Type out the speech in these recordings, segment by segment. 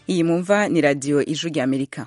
iyi mumva ni radiyo ijwi rya amerika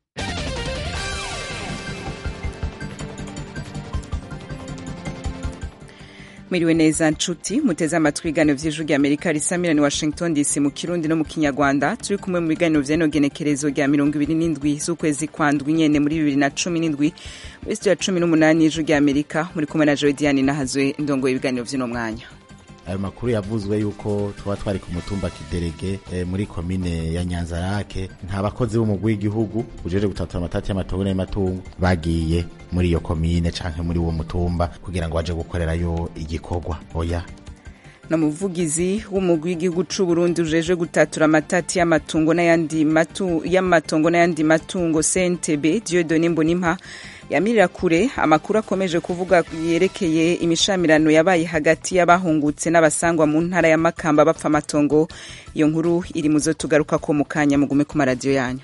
mwiriwe neza nshuti muteze amatwi ibiganiro vy'ijwi rya amerika risamira ni washington dc mu kirundi no mu kinyarwanda turi kumwe mu biganiro vy'eno genekerezo rya mirongo ibiri n'indwi z'ukwezi kwa ndwi nyene muri bibiri na cumi n'indwi muri studio ya cumi n'umunani y'ijwi rya amerika muri kumwe na joe diane nahazwe ndongoye ibiganiro vy'uno mwanya ayo makuru yavuzwe yuko tuba twari ku mutumba kiderege e, muri komine ya nyanzarake nta bakozi b'umugwi w'igihugu ujeje gutatura amatati y'amatongo n'amatungo bagiye muri iyo komine canke muri uwo mutumba kugira ngo baje gukorerayo igikorwa oya na muvugizi w'umugwi w'igihugu c'u Burundi ujeje gutatura amatati y'amatungo n'ayandi matu y'amatongo n'ayandi matungo CNTB Dieudonne Mbonimpa yamirira kure amakuru akomeje kuvuga yerekeye imishamirano yabaye hagati y'abahungutse n'abasangwa mu ntara ya Makamba bapfa amatongo iyo nkuru iri muzo tugaruka ko mu kanya mugume ku maradiyo yanyu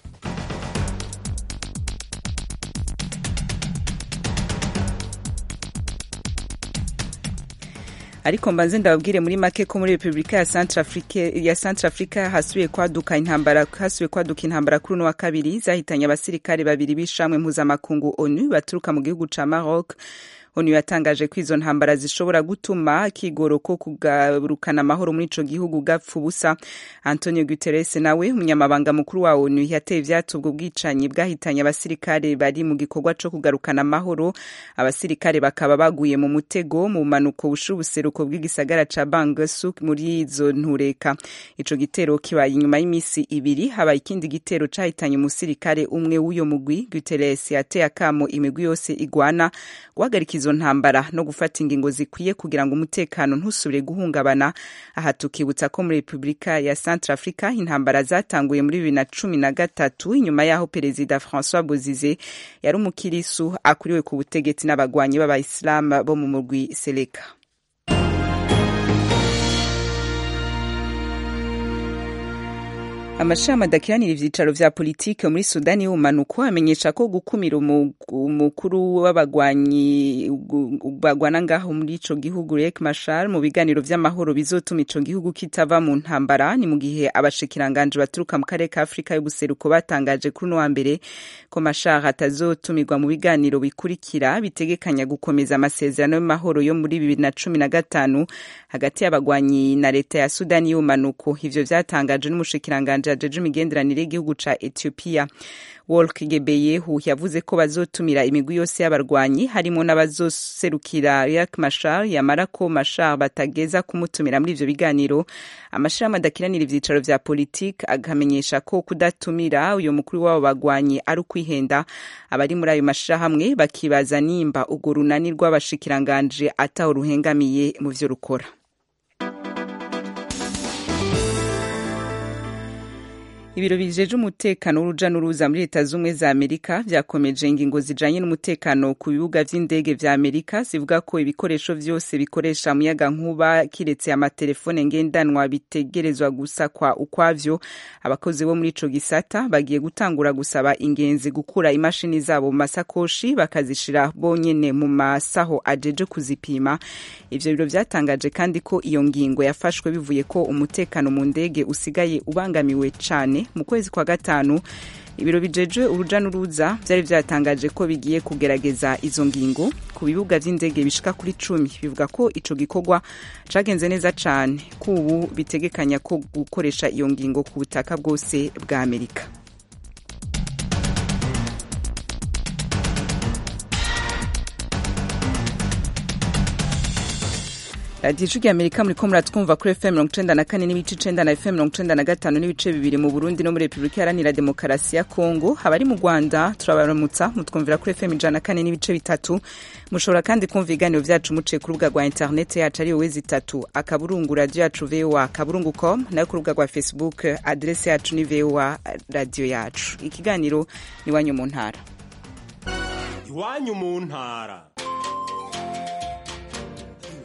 ariko mbanze ndababwire muri make ko muri Republika ya Centrafrique ya Centrafrica hasubiye kwaduka intambara hasubiye kwaduka intambara kuri no wa kabiri zahitanye abasirikare babiri bishamwe mpuzamakungu ONU baturuka mu gihugu ca Maroc onu yatangaje ko izo ntambara zishobora gutuma kigoro ko kugarukana amahoro muri ico gihugu gapfa ubusa antonio guterres nawe umunyamabanga mukuru wa onu yateye ivyatsi ubwo bwicanyi bwahitanye abasirikare bari mu gikorwa co kugarukana amahoro abasirikare bakaba baguye mu mutego mu manuko busha ubuseruko bw'igisagara ca bangasu muri izo ntureka ico gitero kibaye inyuma y'imisi ibiri habaye ikindi gitero cahitanye umusirikare umwe w'uyo mugwi guterres yateye akamo imigwi yose igwana guhagarika izo ntambara no gufata ingingo zikwiye kugira ngo umutekano ntusubire guhungabana aha tukibutsa ko muri repubulika ya centrafrica intambara zatanguye muri bibiri na cumi na gatatu inyuma y'aho perezida francois bozize yari umukirisu akuriwe ku butegetsi n'abagwanyi b'abayisilamu bo mu murwi seleka amashami adakiranira ivyicaro vya politike muri sudani y'ubumanuko amenyesha ko gukumira umukuru w'abagwanyi bagwana ngaho muri ico gihugu Riek Machar mu biganiro vy'amahoro bizotuma ico gihugu kitava mu ntambara ni mu gihe abashikiranganje baturuka mu karere ka Afrika y'ubuseruko batangaje kuri no wa mbere ko Machar atazotumirwa mu biganiro bikurikira bitegekanya gukomeza amasezerano y'amahoro yo muri bibiri na cumi na gatanu hagati y'abagwanyi na leta ya sudani y'ubumanuko ivyo vyatangaje n'umushikiranganje ajeje imigenderanire y'igihugu ca Ethiopia Wolk Gebeyehu yavuze ko bazotumira imigwi yose y'abarwanyi harimo n'abazoserukira Riek Machar yamara ko Machar batageza kumutumira muri ivyo biganiro amashirahamwe adakiranira ivyicaro vya politike agamenyesha ko kudatumira uyo mukuru w'abo bagwanyi ari ukwihenda abari muri ayo mashirahamwe bakibaza nimba urwo runani rw'abashikiranganje ataho ruhengamiye mu vyo rukora ibiro bijeje umutekano w'uruja n'uruza muri leta z'ubumwe za amerika vyakomeje ingingo zijanye n'umutekano ku bibuga vy'indege vya amerika zivuga ko ibikoresho vyose bikoresha umuyaga nkuba kiretse amatelefone ngendanwa bitegerezwa gusakwa ukwavyo abakozi bo muri ico gisata bagiye gutangura gusaba ingenzi gukura imashini zabo mu masakoshi bakazishira bonyene mu masaho ajeje kuzipima ivyo biro vyatangaje kandi ko iyo ngingo yafashwe bivuye ko umutekano mu ndege usigaye ubangamiwe cane mu kwezi kwa gatanu ibiro bijeje uruja n'uruza vyari vyatangaje ko bigiye kugerageza izo ngingo ku bibuga vy'indege bishika kuri cumi bivuga ko ico gikorwa cagenze neza cane kubu bitegekanya ko gukoresha iyo ngingo ku butaka bwose bwa amerika radiyo ijwi amerika muriko muratwumva kuri fm mirongo icenda na kane n'ibice icenda na fm mirongo icenda na gatanu n'ibice bibiri mu burundi no muri repubulika iharanira demokarasi ya kongo abari mu rwanda turabaramutsa mutwumvira kuri fm ijana na kane n'ibice bitatu mushobora kandi kumva ibiganiro vyacu muciye ku rubuga rwa interineti yacu ariyo wezi itatu akaburungu radiyo yacu voa akaburungu com nayo ku rubuga rwa facebook aderesi yacu ni voa radiyo yacu ikiganiro ni iwanyu mu ntara iwanyu mu ntara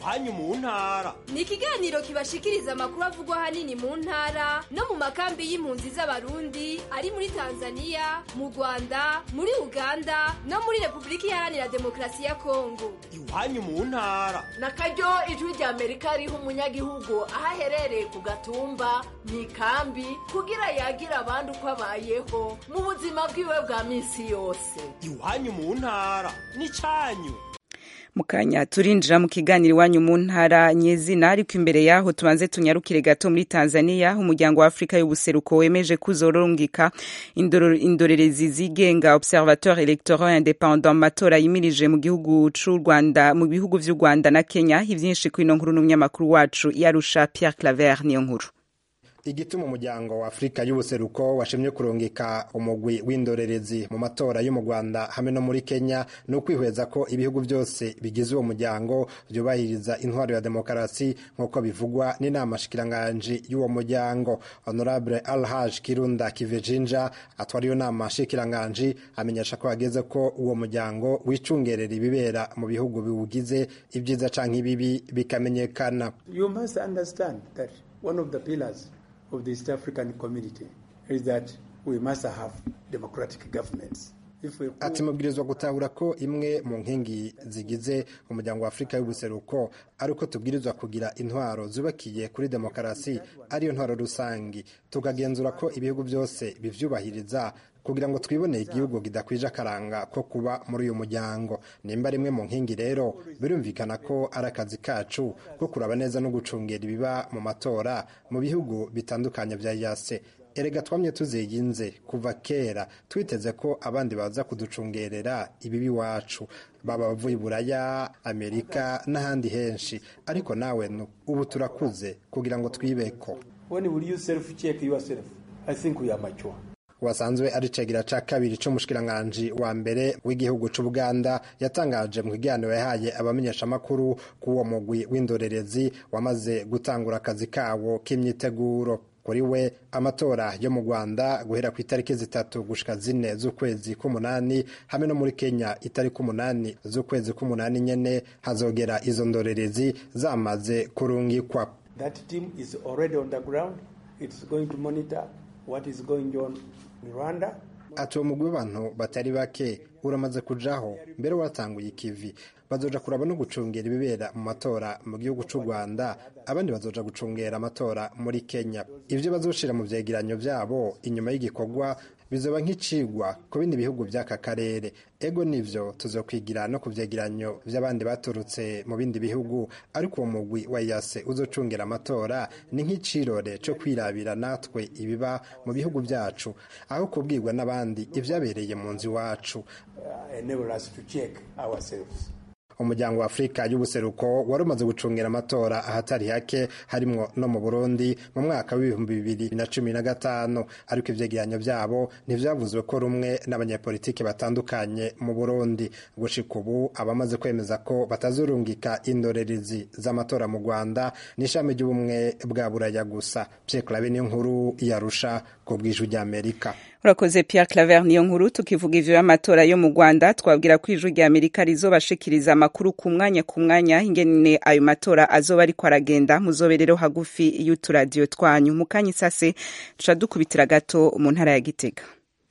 iwanyu mu ntara ni ikiganiro kibashikiriza amakuru avugwa ahanini mu ntara no mu makambi y'impunzi z'abarundi ari muri tanzania mu rwanda muri uganda no muri repubulika iharanira demokarasi ya kongo iwanyu mu ntara na karyo ijwi rya amerika riha umunyagihugu aho aherereye ku gatumba mu ikambi kugira yagira abandi uko abayeho mu buzima bwiwe bwa minsi yose iwanyu mu ntara n'icyanyu mukanya turinjira mu kiganiro iwanyu mu ntara nyezina ariko imbere yaho tubanze tunyarukire gato muri Tanzania umuryango wa Afrika y'ubuseruko wemeje kuzorongika indorerezi zigenga Observateur Electoral Independant matora yimirije mu gihugu c'u Rwanda mu bihugu vy'u Rwanda na Kenya ivyinshi kwino nkuru n'umunyamakuru wacu yarusha Pierre Claver niyo nkuru igituma umuryango wa afurika y'ubuseruko washimye kurungika umugwi w'indorerezi mu matora yo mu rwanda hamwe no muri kenya ni ukwihweza ko ibihugu byose bigize uwo muryango byubahiriza intwaro ya demokarasi nk'uko bivugwa n'inama shikiranganji y'uwo muryango honorable alhaj kirunda kivejinja atwara iyo nama shikiranganji amenyesha ko hageze ko uwo muryango wicungerera ibibera mu bihugu biwugize ibyiza canke ibibi bikamenyekana you must understand that one of the pillars of the East African community is that we must have democratic governments. ati mubwirizwa gutahura ko imwe mu nkingi zigize umuryango wa afurika y'ubuseruko ari uko tubwirizwa kugira intwaro zubakiye kuri demokarasi ariyo ntwaro rusangi tukagenzura ko ibihugu byose bivyubahiriza kugira ngo twiboneye igihugu kidakwije akaranga ko kuba muri uyu muryango nimba rimwe mu nkingi rero birumvikana ko ari akazi kacu ko kuraba neza no gucungera ibiba mu matora mu bihugu bitandukanye vya yase erega twamye tuziyinze kuva kera twiteze ko abandi baza kuducungerera ibibi wacu baba bavuye buraya amerika n'ahandi henshi ariko nawe ubu turakuze kugira ngo twibeko when will you self check yourself i think we are mature wasanzwe ari cegira ca kabiri c'umushikiranganji wa mbere w'igihugu c'ubuganda yatangaje mu kiganiro yahaye abamenyeshamakuru k'uwo mugwi w'indorerezi wamaze gutangura akazi kawo k'imyiteguro kuri we amatora yo mu rwanda guhera ku itariki zitatu gushika zine z'ukwezi k'umunani hamwe no muri kenya itariki umunani z'ukwezi k'umunani nyene hazogera izo ndorerezi zamaze kurungikwa that team is already on the ground it's going to monitor what is going on in rwanda ati uwo mugwi w'abantu batari bake uramaze kujaho mbere watanguye ikivi bazoja kuraba no gucungera ibibera mu matora mu gihugu c'u rwanda abandi bazoja gucungera amatora muri kenya ivyo bazoshira mu vyegeranyo vyabo inyuma y'igikorwa bizoba nk'icigwa ku bindi bihugu vy'aka karere ego nivyo tuzokwigira no ku vyegeranyo vy'abandi baturutse mu bindi bihugu ariko uwo mugwi wa yase uzocungera amatora ni nk'icirore co kwirabira natwe ibiba mu bihugu vyacu aho kubwirwa n'abandi ivyabereye mu nzu iwacu uh, enable us to check ourselves umuryango wa afurika y'ubuseruko wari umaze gucungira amatora ahatari hake harimwo no mu burundi mu mwaka w'ibihumbi bibiri na cumi na gatanu ariko ivyegeranyo vyabo ntivyavuzwe ko rumwe n'abanyapolitiki batandukanye mu burundi gushika ubu abamaze kwemeza ko batazurungika indorerezi z'amatora mu rwanda n'ishami ry'ubumwe bwa buraya gusa pierre clave niyo nkuru yarusha ku bw'ijwi ry'amerika urakoze Pierre Claver niyo nkuru tukivuga ivyo y'amatora yo mu Rwanda twabwira ko ijwi rya Amerika rizobashikiriza amakuru ku mwanya ku mwanya ingene ayo matora azoba ariko aragenda muzobe rero hagufi y'uturadiyo twanyu mu kanya isase tuca dukubitira gato mu ntara ya Gitega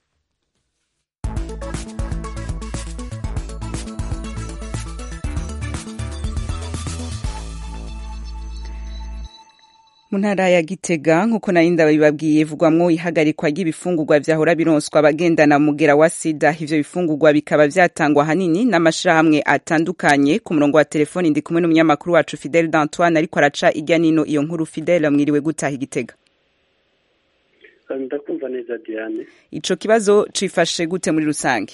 mu ntara ya gitega nk'uko nari ndabibabwiye vugwamwo ihagarikwa ry'ibifungurwa vyahora bironswa abagendana mugera wa sida ivyo bifungurwa bikaba vyatangwa hanini n'amashirahamwe atandukanye ku murongo wa telefoni ndi kumwe n'umunyamakuru wacu fidele d'antoine ariko araca irya nino iyo nkuru fidele mwiriwe gutaha igitega ndakumva neza diane ico kibazo cifashe gute muri rusange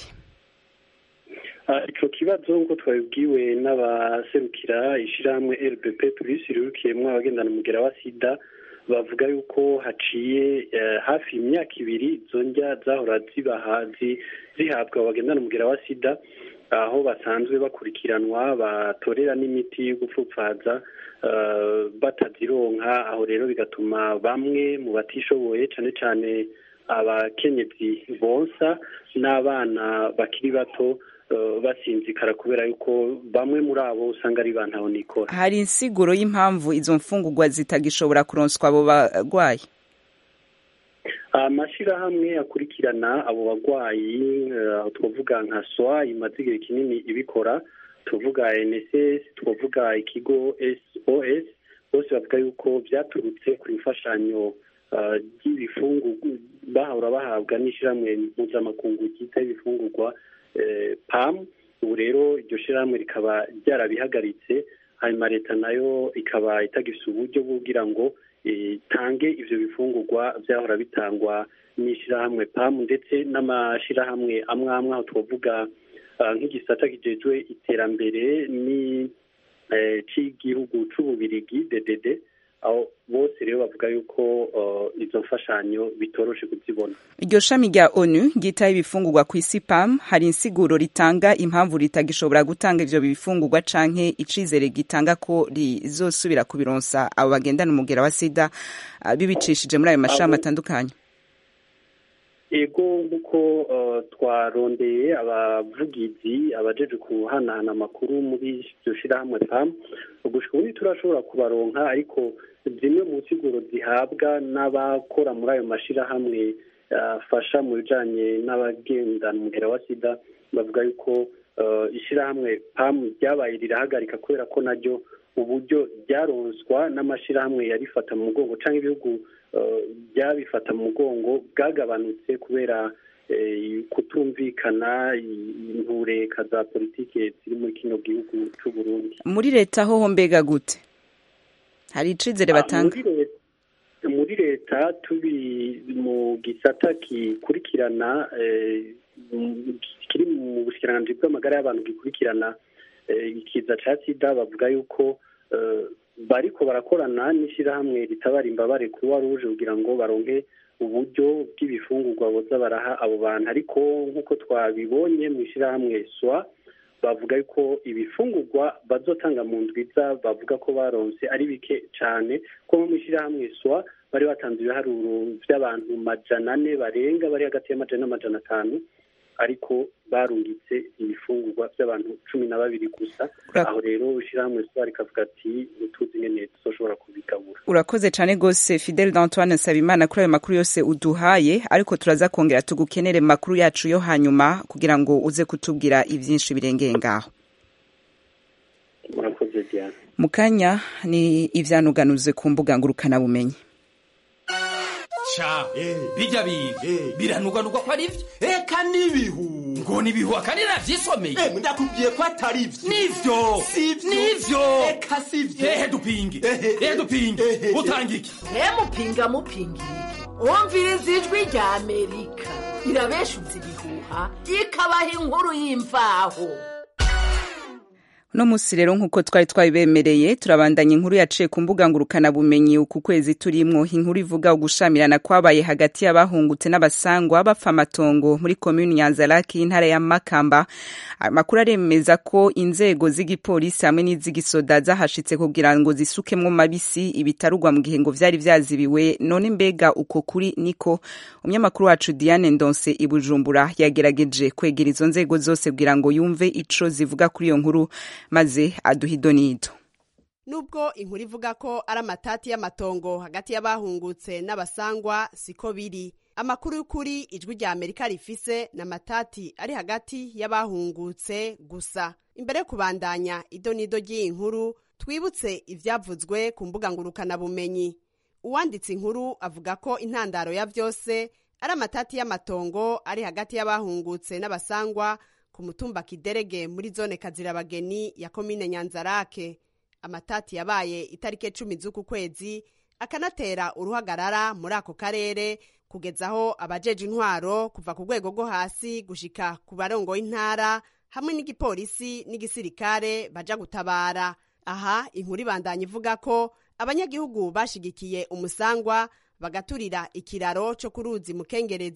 ico kibazo ngo twabibwiwe n'abaserukira ishirahamwe rbp plus rirukiyemwo abagendana umugera wa sida bavuga yuko haciye hafi imyaka ibiri izo ndya zahora zibahazi zihabwa abagendana umugera wa sida aho basanzwe bakurikiranwa batorera n'imiti yo gupfupfaza batazironka aho rero bigatuma bamwe mu batishoboye cane cane abakenyezi bonsa n'abana bakiri bato eh, basinzikara kubera yuko bamwe muri abo usanga ari ba ntahonikora hari insiguro y'impamvu izo mfungurwa zitagishobora kuronswa abo barwayi amashirahamwe akurikirana abo bagwayi eh, aho twavuga nka swa imaze igihe kinini ibikora tuvuga nss twavuga ikigo sos bose bavuga yuko byaturutse ku imfashanyo eh, ry'ibifungu bahora bahabwa n'ishirahamwe mpuzamakungu ryita ibifungurwa eh, pam ubu rero iryo shirahamwe rikaba ryarabihagaritse hanyuma leta nayo ikaba itagifite uburyo bwo kugira ngo itange ivyo bifungurwa vyahora bitangwa n'ishirahamwe pamu ndetse n'amashirahamwe amwe amwe aho twavuga ah, nk'igisata kijejwe iterambere ni eh, c'igihugu c'ububirigi DDD aho bose rero bavuga yuko uh, izo mfashanyo bitoroshe kuzibona iryo shami rya onu ryitaho ibifungurwa ku isi pam hari insiguro ritanga impamvu ritagishobora gutanga ivyo bifungurwa canke icizere gitanga ko rizosubira kubironsa abo bagendana umugera wa sida ah, bibicishije muri ayo mashami atandukanye ego nk'uko uh, twarondeye abavugizi abajeje kuhanahana amakuru muri iryo shirahamwe pam gushika ubu turashobora kubaronka ariko zimwe mu nsiguro zihabwa n'abakora muri ayo mashirahamwe afasha mu bijanye n'abagendana umugera wa sida bavuga yuko uh, ishirahamwe pam ryabaye rirahagarika kubera ko naryo uburyo ryaronswa n'amashirahamwe yarifata mu mugongo canke ibihugu uh, byabifata mu mugongo bwagabanutse kubera eh, kutumvikana intureka za politike ziri muri kino gihugu c'u Burundi muri leta hoho mbega gute hari icizere Ah, batanga muri leta- muri leta turi mu gisata gikurikirana eh, mu- kiri mu bushikiranganji bw'amagara y'abantu gikurikirana eh, ikiza ca sida bavuga yuko eh, bariko barakorana n'ishirahamwe ritabara imbabare kuruwa ruje kugira ngo baronke uburyo bw'ibifungurwa boza baraha abo bantu ariko nk'uko twabibonye mu ishirahamwe swa bavuga yuko ibifungurwa bazotanga mu ndwiza bavuga ko baronse ari bike cyane ko mu ishyirahamwe swa bari batanze ibiharuro by'abantu majana ane barenga bari hagati y'amajana n'amajana atanu ariko barungitse ibifungurwa by'abantu cumi na babiri gusa Ura- aho rero ishyirahamwe swa rikavuga ati ntituzi ingene tuzoshobora kubigabura urakoze cane gose fidel d'antoine nsabimana kuri ayo makuru yose uduhaye ariko turaza kongera tugukenere mu makuru yacu yo hanyuma kugira ngo uze kutubwira ivyinshi birengeye ngaho murakoze diana mu kanya ni ivyanuganuze ku mbuga ngurukanabumenyi ca bijya biga biranugwanugwa ko ari vyo eka n'ibihu ngo ni ibihuha kandi navyisomeye Eh, ndakubwiye ko atari vyo nivyo Sivyo. nivyo eka sivyo ehe dupinge Ehe. ehe dupinge Ehe. utanga iki mupinga mupingirike wumviriza ijwi rya amerika irabeshuza ibihuha ikabaha inkuru y'imvaho uno musi rero nk'uko twari twabibemereye turabandanya inkuru yaciye ku mbuga ngurukanabumenyi uku kwezi turimwo inkuru ivuga ugushamirana kwabaye hagati y'abahungutse n'abasangwa bapfa amatongo muri komini nyanzaraki y'intara ya makamba amakuru aremeza ko inzego z'igipolisi hamwe n'iz'igisoda zahashitse kugira ngo zisukemwo mabisi ibitarugwa mu gihe ngo vyari vyazibiwe none mbega uko kuri niko umunyamakuru wacu diane ndonse i bujumbura yagerageje kwegera izo nzego zose kugira ngo yumve ico zivuga kuri iyo nkuru maze aduha idonido nubwo inkuru ivuga ko ari amatati y'amatongo hagati y'abahungutse n'abasangwa siko biri amakuru y'ukuri ijwi rya amerika rifise ni amatati ari hagati y'abahungutse gusa imbere yo kubandanya idonido ry'iyi nkuru twibutse ivyavuzwe ku mbuga ngurukanabumenyi uwanditse inkuru avuga ko intandaro ya vyose ari amatati y'amatongo ari hagati y'abahungutse n'abasangwa ku mutumba kiderege muri zone kazirabageni ya komine nyanzarake amatati yabaye itariki cumi z'uku kwezi akanatera uruhagarara muri ako karere kugeza aho abajeje intwaro kuva ku rwego rwo hasi gushika ku barongo y'intara hamwe n'igipolisi n'igisirikare baja gutabara aha inkuru ibandanya ivuga ko abanyagihugu bashigikiye umusangwa bagaturira ikiraro co ku ruzi mukengerezi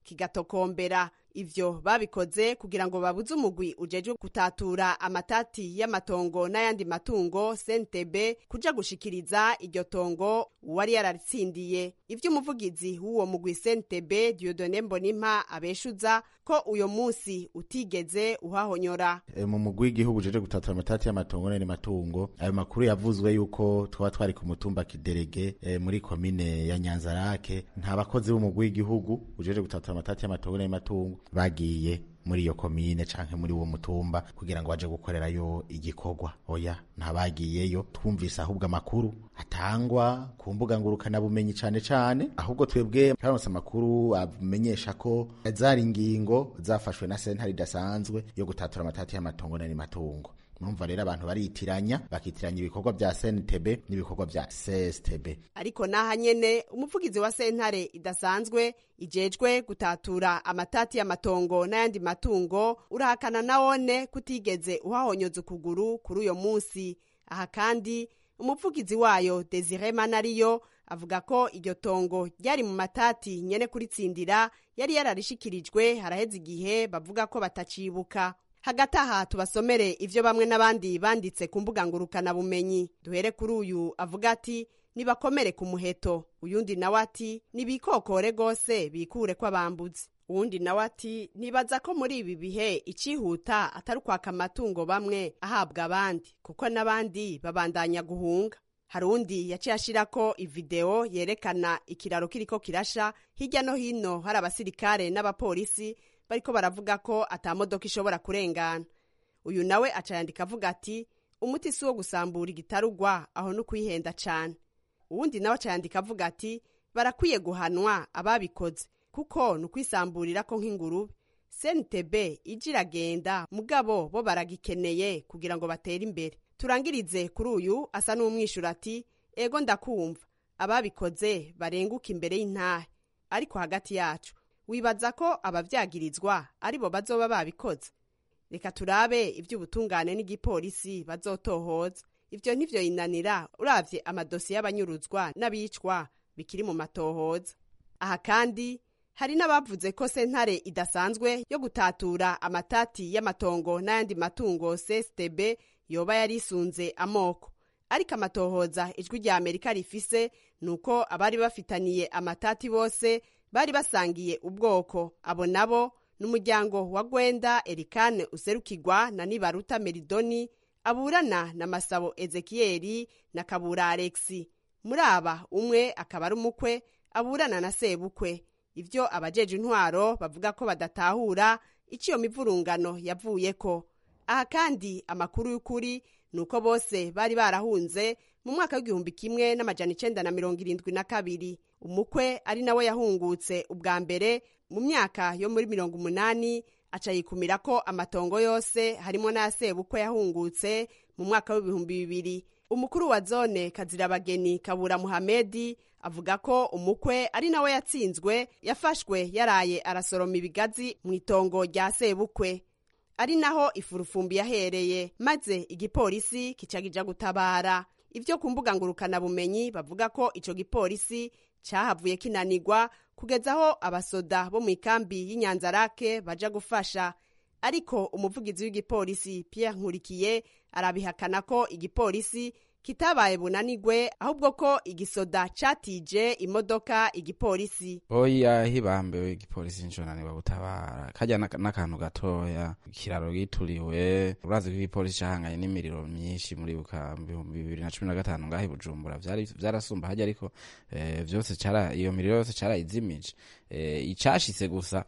kigatokombera ivyo babikoze kugira ngo babuze umugwi ujejwe gutatura amatati y'amatongo n'ayandi matungo sentebe kuja gushikiriza iryo tongo uwari yararitsindiye ivyo umuvugizi w'uwo mugwi sentebe diodone mbonimpa abeshuza ko uyo munsi utigeze uhahonyora e, mu mugwi w'igihugu ujejwe gutatura amatati y'amatongo n'ayandi matungo ayo makuru yavuzwe yuko twaba twari ku mutumba kiderege e, muri komine ya nyanzarake nta bakozi b'umugwi w'igihugu ujejwe gutatura amatati y'amatongo n'ayandi matungo bagiye muri iyo komine canke muri uwo mutumba kugira ngo baje gukorerayo igikorwa oya ntabagiyeyo twumvise ahubwo amakuru atangwa ku mbuga ngurukana bumenyi cane cane ahubwo twebwe twaronse amakuru amenyesha ko zari ingingo zafashwe na sentare idasanzwe yo gutatura amatati y'amatongo n'andi matungo murumva rero abantu baritiranya bakitiranya ibikorwa vya SNTB n'ibikorwa vya CSTB ariko naha nyene umuvugizi wa sentare idasanzwe ijejwe gutatura amatati y'amatongo n'ayandi matungo urahakana nawone kutigeze uhahonyoza ukuguru kuri uyo munsi aha kandi umuvugizi wayo Desire Manariyo avuga ko iryo tongo ryari mu matati nyene kuritsindira yari yararishikirijwe haraheze igihe bavuga ko batacibuka hagati aha tubasomere ivyo bamwe n'abandi banditse ku mbuga ngurukana bumenyi duhere kuri uyu avuga ati nibakomere ku muheto uyundi nawe ati nibikokore gose bikure ko abambuzi uwundi nawe ati nibaza ko muri ibi bihe icihuta atari ukwaka amatungo bamwe ahabwa abandi kuko n'abandi babandanya guhunga hari undi yaciye ashirako ivideo yerekana ikiraro kiriko kirasha hirya no hino hari abasirikare n'abapolisi bariko baravuga ko ata modoka ishobora kurengana uyu nawe aca yandika avuga ati umuti si wo gusambura igitarugwa aho no kwihenda cane uwundi nawe aca yandika avuga ati barakwiye guhanwa ababikoze kuko ni ukwisamburira ko nk'ingurube sntb ije iragenda mugabo bo baragikeneye kugira ngo batere imbere turangirize kuri uyu asa n'umwishura ati ego ndakumva ababikoze barenguka imbere y'intahe ariko hagati yacu wibaza ko abavyagirizwa ari bo bazoba babikoze reka turabe ivy'ubutungane n'igipolisi bazotohoza ivyo ntivyo yinanira uravye amadosiye y'abanyuruzwa n'abicwa bikiri mu matohoza aha kandi hari n'abavuze ko sentare idasanzwe yo gutatura amatati y'amatongo n'ayandi matungo CSTB yoba yarisunze amoko ariko amatohoza ijwi rya amerika rifise ni uko abari bafitaniye amatati bose bari basangiye ubwoko abo nabo n'umuryango wa gwenda erikane userukirwa na nibaruta meridoni aburana na masabo ezekiyeli na kabura alexi muri aba umwe akaba ari umukwe aburana na sebukwe ivyo abajeje intwaro bavuga ko badatahura ico iyo mivurungano yavuyeko aha kandi amakuru y'ukuri ni uko bose bari barahunze mu mwaka w'igihumbi kimwe n'amajana icenda na mirongo irindwi na kabiri umukwe ari nawe yahungutse ubwa mbere mu myaka yo muri mirongo umunani aca yikumira ko amatongo yose harimo n'aya sebukwe yahungutse mu mwaka w'ibihumbi bibiri umukuru wa zone kazirabageni kabura muhamedi avuga ko umukwe ari nawe yatsinzwe yafashwe yaraye arasoroma ibigazi mu itongo rya sebukwe ari naho ifurufumbi yahereye maze igipolisi kica gutabara ivyo ku mbuga ngurukanabumenyi bavuga ko ico gipolisi cahavuye kinanirwa kugeza aho abasoda bo mu ikambi y'inyanzarake baja gufasha ariko umuvugizi w'igipolisi Pierre Nkurikiye arabihakana ko igipolisi kitabaye bunanigwe ahubwo ko igisoda catije imodoka igipolisi oya hibambewe igipolisi nconanirwa gutabara kajya n'akantu gatoya ikiraro gituriwe urazi ko igipolisi cahanganye n'imiriro myinshi muri buka bihumbi bibiri na cumi na gatanu ngaho i bujumbura vyarasumba hajya ariko vyose cara iyo miriro yose carayizimije icashitse gusa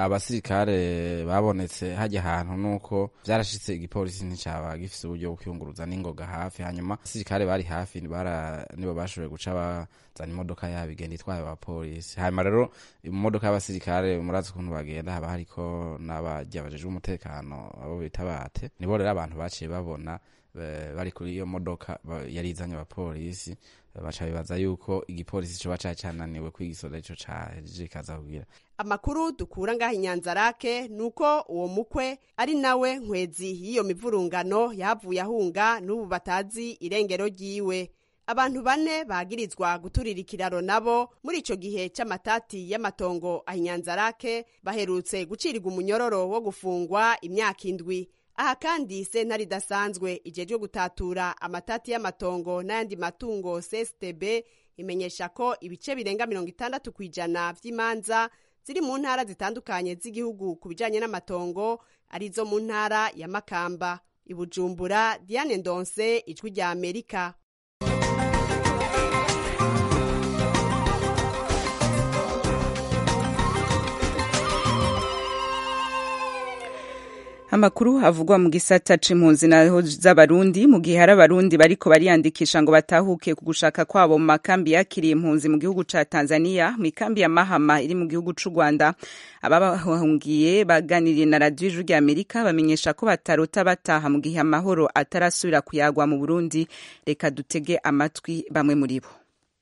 abasirikare babonetse hajya ahantu nuko vyarashitse igipolisi nticaba gifise uburyo bwo kwiyunguruza n'ingoga hafi hanyuma abasirikare bari hafi bara nibo bashoboye guca bazana imodoka yabo igenda itwaye abapolisi hanyuma rero mu modoka y'abasirikare murazi ukuntu bagenda haba hariko n'abarya bajejwe umutekano abo bita bate nibo rero abantu baciye babona bari kuri iyo modoka yari izanye abapolisi baca bibaza yuko igipolisi coba cari cananiwe kwigisoda ico caje kaza kugira amakuru dukura ngaho inyanzarake ni uko uwo mukwe ari nawe nkwezi y'iyo mivurungano yahavuye ahunga n'ubu batazi irengero ryiwe abantu bane bagirizwa guturira ikiraro nabo muri ico gihe c'amatati y'amatongo ahinyanzarake baherutse gucirirwa umunyororo wo gufungwa imyaka indwi aha kandi sentare idasanzwe ijejwe gutatura amatati y'amatongo n'ayandi matungo cstb imenyesha ko ibice birenga mirongo itandatu ku ijana vy'imanza ziri mu ntara zitandukanye z'igihugu ku bijanye n'amatongo arizo mu ntara ya makamba ibujumbura diane ndonse ijwi rya amerika amakuru avugwa mu gisata c'impunzi naho z'abarundi mu gihe hari abarundi bariko bariyandikisha ngo batahuke ku gushaka kwabo mu makambi yakiriye impunzi mu gihugu ca tanzania mu ikambi ya mahama iri mu gihugu c'u rwanda ababahungiye baganiriye na radiyo ijwi rya amerika bamenyesha ko batarota bataha mu gihe amahoro atarasubira kuyagwa mu burundi reka dutege amatwi bamwe muri bo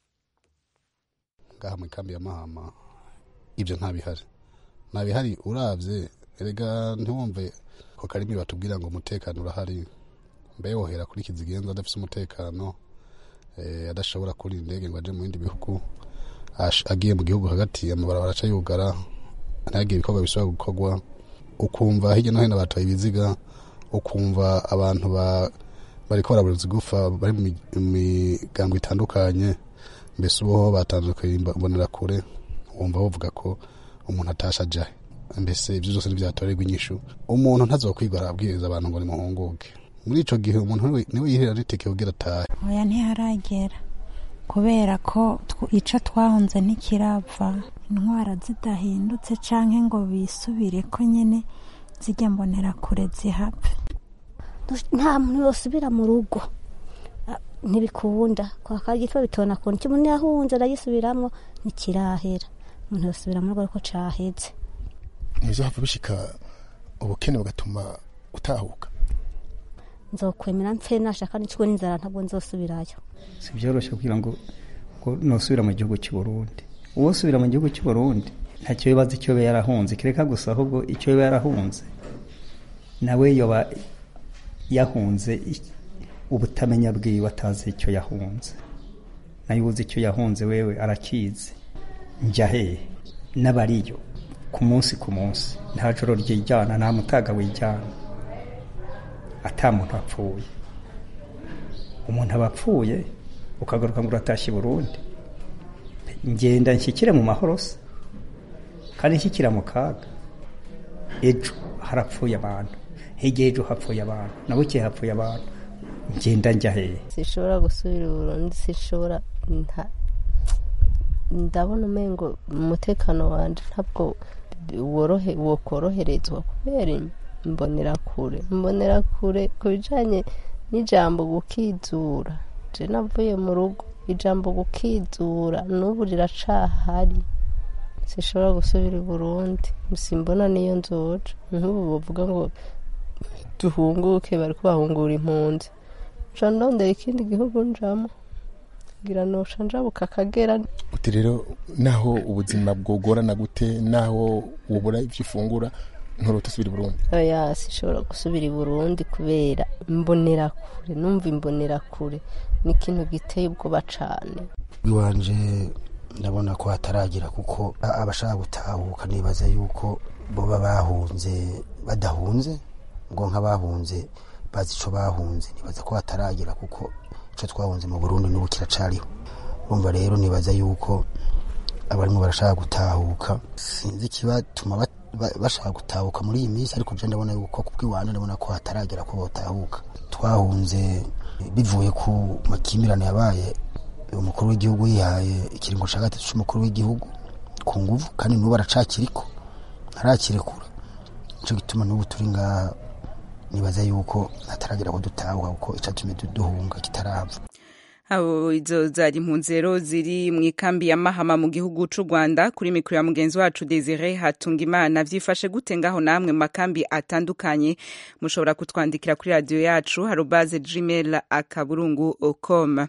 ngaha mu ikambi ya mahama ibyo ntabihari ntabihari uravye erega ntiwumve ko karimi batubwira ngo umutekano urahari mbe wohera kuri kizigenza adafise umutekano eh, adashobora kuri indege ngo aje mu bindi bihugu ash- agiye mu gihugu hagati amabarabara aca yugara ntihagire ibikorwa bishobora gukorwa ukumva hirya no hino batoye ibiziga ukumva abantu ba bariko baraburuza igufa bari mu mi- mu migango itandukanye mbese uboho batandukanye mbonera kure wumva bavuga ko umuntu atasha ajahe mbese ibyo byose ntibyatorerwa inyishu umuntu ntazokwigwa arabwiriza abantu ngo nimuhunguke muri ico gihe umuntu niwe- niwe yihera riteke kugira atahe oya ntiharagera kubera ko tw- ico twahunze ntikirava intwara zidahindutse canke ngo bisubire ko nyene zijya mbonera kure zihapfe nta muntu yosubira mu rugo Ah, ntibikunda kwa kagitwa bitona kuntu icyo umuntu yahunze aragisubiramwo ntikirahera umuntu yosubira mu rugo ariko caheze ntibizohava bishika ubukene bugatuma utahuka nzokwemera mpfe nashaka n'icwo n'inzara ntabwo nzosubirayo si byoroshye kugira ngo ngo nusubira mu gihugu cy'u Burundi uwo usubira mu gihugu cy'u Burundi ntacyo bibaza icyo yaba yarahunze kireka gusa ahubwo icyo yaba yarahunze nawe yoba yahunze i- ubutamenya bwiwe atazi icyo yahunze nayo uzi icyo yahunze wewe arakizi njya hehe n'abariyo ku munsi ku munsi nta joro ryijyana nta mutaga wijyana ata muntu apfuye umuntu aba apfuye ukagaruka ngo uratashye i burundi ngenda nshyikire mu mahoro se kandi nshyikira mu kaga ejo harapfuye abantu hirya ejo hapfuye abantu na bukeye hapfuye abantu ngenda njya hehe sishobora gusubira i burundi sishobora nta ndabona umengo umutekano wanje ntabwo worohe wokoroherezwa kubera imbonerakure imbonerakure ku bijanye n'ijambo gukizura je navuye mu rugo ijambo gukizura n'ubu riracahari sishobora gusubira i burundi simbona niyo nzoja nk'ubu bavuga ngo duhunguke bariko bahungura impunzi nca ndondera ikindi gihugu njamo ngira nosha njabuka akagera uti rero naho ubuzima bwogorana gute naho wubura ivyo ufungura nturota usubira i burundi oya sishobora gusubira i burundi kubera imbonerakure numva imbonerakure ni ikintu giteye ubwoba cane iwanje ndabona ko hataragira kuko abashaka gutahuka nibaza yuko boba bahunze badahunze ngo nk'abahunze bazi ico bahunze nibaza ko hataragira kuko ico twahunze mu burundi n'ubu kiracariho urumva rero nibaza yuko abarimo barashaka gutahuka sinzi ikibatuma bat- ba- bashaka gutahuka muri iyi minsi ariko je ndabona yuko kubw'iwanje ndabona ko hataragera ko botahuka twahunze bivuye ku makimirane yabaye umukuru w'igihugu yihaye ikiringo cya gatatu cy'umukuru w'igihugu ku nguvu kandi n'ubu aracakiriko ntarakirekura nicyo gituma n'ubu turi ngaha nibaza yuko hataragera ko dutahuka kuko icatumye duhunga kitarava abo izo zari impunzi rero ziri mu ikambi ya mahama mu gihugu c'u rwanda kuri mikoro ya mugenzi wacu desire hatunga imana vyifashe gute ngaho namwe mu makambi atandukanye mushobora kutwandikira kuri radiyo yacu harobaze gmail akaburungu com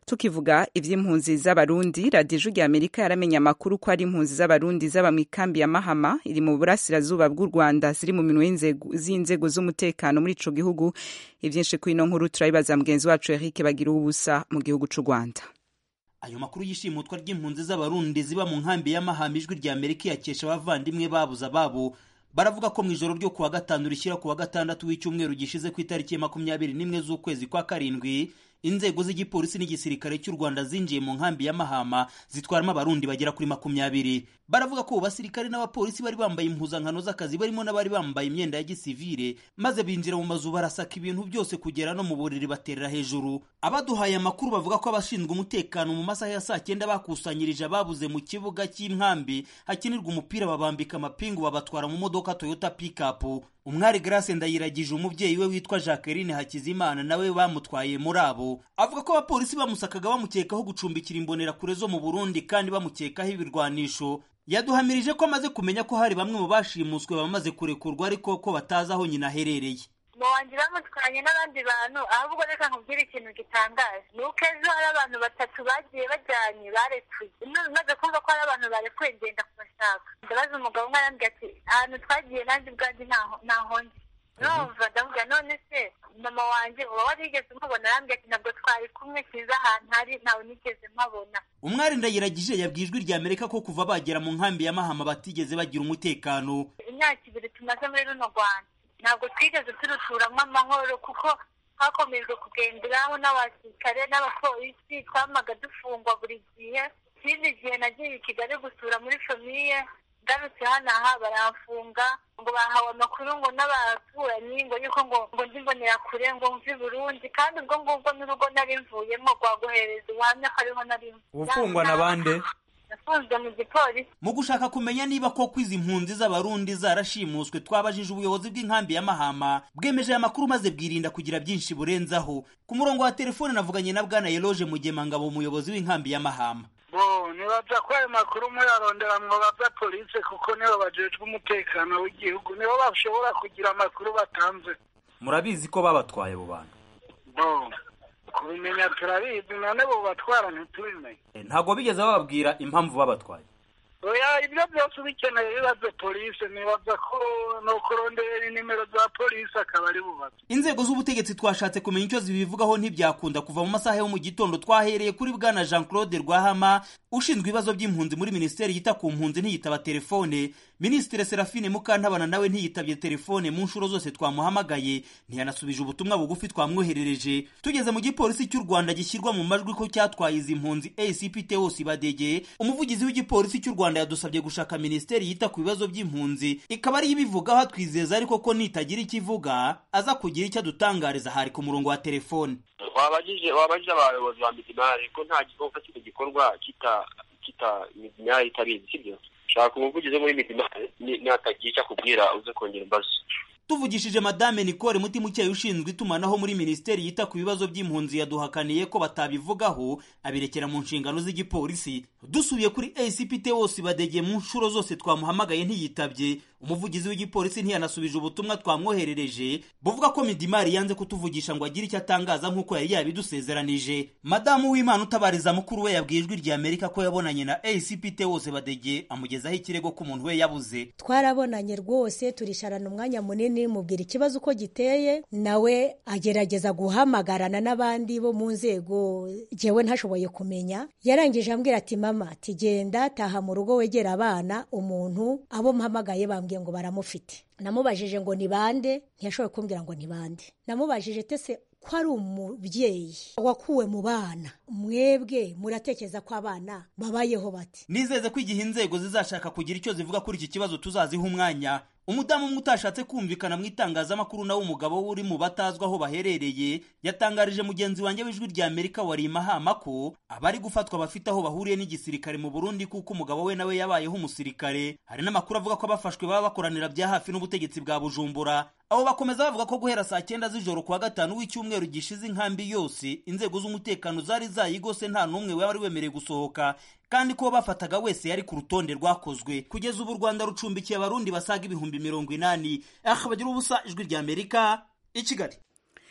tukivuga ivy'impunzi z'abarundi radiyo ijwi rya amerika yaramenya amakuru ko ari impunzi z'abarundi zaba mu ikambi ya mahama iri mu burasirazuba bw'u rwanda ziri mu minwe z'inzego z'umutekano muri ico gihugu ivyinshi kuri ino nkuru turabibaza mugenzi wacu eric bagira ubusa mu gihugu c'u rwanda ayo makuru y'ishimutwa ry'impunzi z'abarundi ziba mu nkambi y'amahamba ijwi rya amerika yakesha abavandimwe babuze ababo baravuga ko mu ijoro ryo kuwa gatanu rishyira kuwa gatandatu w'icyumweru gishize ku itariki ya makumyabiri n'imwe z'ukwezi kwa karindwi inzego z'igipolisi n'igisirikare cy'u rwanda zinjiye mu nkambi ya mahama zitwaramo abarundi bagera kuri makumyabiri baravuga ko basirikare n'abapolisi bari bambaye impuzankano z'akazi barimo n'abari bambaye imyenda ya gisivire maze binjira mu mazu barasaka ibintu byose kugera no mu buriri baterera hejuru abaduhaye amakuru bavuga ko abashinzwe umutekano mu masaha ya saa cyenda bakusanyirije ababuze mu kibuga cy'inkambi hakinirwa umupira babambika amapingu babatwara mu modoka toyota pikapu umwari grace ndayiragije umubyeyi we witwa jacqueline hakizimana nawe bamutwaye muri abo avuga ko abapolisi bamusakaga bamukekaho gucumbikira imbonerakure zo mu burundi kandi bamukekaho ibirwanisho yaduhamirije ko amaze kumenya ko hari bamwe mu bashimuswe bamaze kurekurwa ariko ko batazi aho nyina aherereye wanjye bamutwanye n'abandi bantu ahubwo reka nkubwire ikintu gitangaje ni uko ejo hari abantu batatu bagiye bajyanye barekuye maze kumva ko hari abantu barekuye ngenda kubashaka ndabaza umugabo umwe arambwira ati ahantu twagiye nanjye ubwanjye ntaho ndi numva ndavuga none se mama wanjye uba warigeze umubona arambwira ati ntabwo twari kumwe sinzi ahantu hari ntawe nigeze mpabona umwari ndayiragije yabwiye ijwi rya amerika ko kuva bagera mu nkambi ya mahama batigeze bagira umutekano imyaka ibiri tumaze muri runo rwanda ntabwo twigeze turuturamo amahoro kuko hakomejwe kugenderaho n'abasirikare n'abapolisi twamaga dufungwa buri gihe ikindi gihe nagiye i kigali gusura muri famiye ngarutse hano aha baramfunga ngo bahawe amakuru ngo n'abaturanyi ngo yuko ngo ngo ndimbonera kure ngo mve burundi kandi ubwo ngubwo n'urugo nari mvuyemo rwaguhereza ubuhamya ko ariho nari ufungwa na bande nafunzwe mu gipolisi mu gushaka kumenya niba koko izi mpunzi z'abarundi zarashimuswe twabajije ubuyobozi bw'inkambi ya mahama bwemeje aya makuru maze bwirinda kugira byinshi burenzaho ku murongo wa telefone navuganye na bwana yeloje mugemangabo umuyobozi w'inkambi ya mahama bo nibaza ko ayo makuru muyarondera mwobaza polisi kuko nibo bajejwe umutekano w'igihugu nibo bashobora kugira amakuru batanze murabizi ko babatwaye abo bantu bo kubimenya turabizi none bo batwara ntitubimenye ntabwo bigeze bababwira impamvu babatwaye oya ibyo byose ubikeneye bibaze polisi nibaza ko no kurondera nimero za polisi akaba ari bubaze inzego z'ubutegetsi twashatse kumenya icyo zibivugaho ntibyakunda kuva mu masaha yo mu gitondo twahereye kuri bwana jean claude rwahama ushinzwe ibibazo by'impunzi muri minisiteri yita ku mpunzi ntiyitaba telefone minisitiri serafine mukantabana nawe ntiyitabye telefone mu nshuro zose twamuhamagaye ntiyanasubije ubutumwa bugufi twamwoherereje tugeze mu gipolisi cy'u rwanda gishyirwa mu majwi ko cyatwaye izi mpunzi acp teos badege umuvugizi w'igipolisi cy'u rwanda yadusabye gushaka minisiteri yita ku bibazo by'impunzi ikaba ariyo ibivugaho atwizeza ariko ko nitagira icyo ivuga aza kugira icyo adutangariza hari ku murongo wa telefone wabajije wabajije abayobozi ba midimari ko nta gikorwa kino gikorwa kita kita midimari itabizi sibyo shaka umuvugizi muri midimari natagira icyo akubwira uze kongera imbazo tuvugishije madame nicole mutimukeye ushinzwe itumanaho muri minisiteri yita ku bibazo by'impunzi yaduhakaniye ko batabivugaho abirekera mu nshingano z'igipolisi dusubiye kuri acpt wose badegeye mu nshuro zose twamuhamagaye ntiyitabye umuvugizi w'igipolisi ntiyanasubije ubutumwa twamwoherereje buvuga ko midimari yanze kutuvugisha ngo agire icyo atangaza nk'uko yari yabidusezeranije madamu w'imana utabariza mukuru we yabwiye ijwi rya amerika ko yabonanye na acpt wose badege amugezaho ikirego ko umuntu we yabuze twarabonanye rwose turisharana umwanya munini mubwira ikibazo uko giteye nawe agerageza guhamagarana n'abandi bo mu nzego jyewe ntashoboye kumenya yarangije ambwira ati mama ati genda taha mu rugo wegera abana umuntu abo mpamagaye bambwiye ngo baramufite namubajije ngo ni bande ntiyashoboye kumbwira ngo ni bande namubajije tese ko ari umubyeyi wakuwe mu bana mwebwe muratekereza ko abana babayeho bati nizeze ko igihe inzego zizashaka kugira icyo zivuga kuri iki kibazo tuzaziha umwanya umudamu umwe utashatse kumvikana mu itangazamakuru nawe umugabo we uri mu batazwi aho baherereye yatangarije mugenzi wanjye w'ijwi rya amerika wari mahama ko abari gufatwa bafite aho bahuriye n'igisirikare mu burundi kuko umugabo we nawe yabayeho umusirikare hari n'amakuru avuga ko abafashwe baba bakoranira bya hafi n'ubutegetsi bwa bujumbura abo bakomeza bavuga ko guhera saa cyenda z'ijoro kuwa gatanu w'icyumweru gishize inkambi yose inzego z'umutekano zari zayigose nta n'umwe wari wemerewe gusohoka kandi ko bafataga wese yari ku rutonde rwakozwe kugeza ubu u rwanda rucumbikiye abarundi basaga ibihumbi mirongo inani aha bagira ubusa ijwi rya amerika i kigali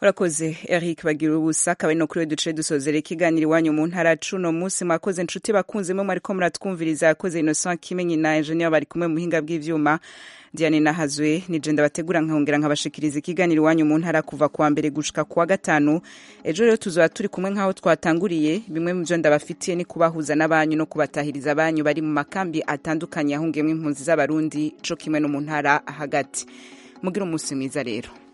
urakoze eric bagira ubusa akaba ari no kuri we duce dusozera ikiganiro iwanyu mu ntara cuno munsi mwakoze inshuti bakunze mwe mwariko muratwumviriza yakoze innocent kimenyi na engineer bari kumwe mu buhinga bw'ivyuma diane nahazwe nije ndabategura nkongera nkabashikiriza ikiganiro iwanyu mu ntara kuva kuwa mbere gushika kuwa gatanu ejo rero tuzoba turi kumwe nk'aho twatanguriye bimwe mu byo ndabafitiye ni kubahuza n'abanyu no kubatahiriza abanyu bari mu makambi atandukanye ahungiyemo impunzi z'abarundi co kimwe no mu ntara hagati mugire umunsi mwiza rero